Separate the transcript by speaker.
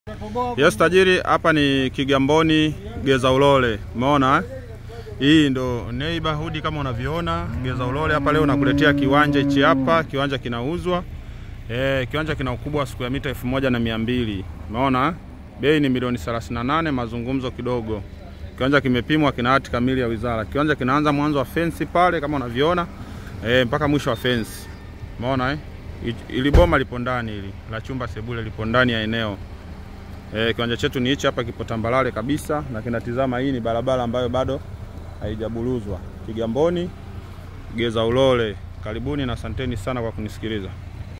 Speaker 1: Yes tajiri, hapa ni Kigamboni Geza Ulole, umeona eh? Hii ndo neighborhood kama unavyoona Geza Ulole hapa. Leo nakuletea kiwanja hichi hapa, kiwanja kinauzwa eh, kiwanja kina ukubwa wa siku ya mita elfu moja na mia mbili umeona eh? Bei ni milioni 38, mazungumzo kidogo. Kiwanja kimepimwa, kina hati kamili ya wizara. Kiwanja kinaanza mwanzo wa fensi pale kama unavyoona eh, mpaka mwisho wa fensi, umeona eh? Ili boma lipo ndani, ili la chumba sebule lipo ndani ya eneo E, kiwanja chetu ni hichi hapa, kipo tambalale kabisa na kinatizama. Hii ni barabara ambayo bado haijabuluzwa. Kigamboni Geza Ulole, karibuni na asanteni sana kwa kunisikiliza.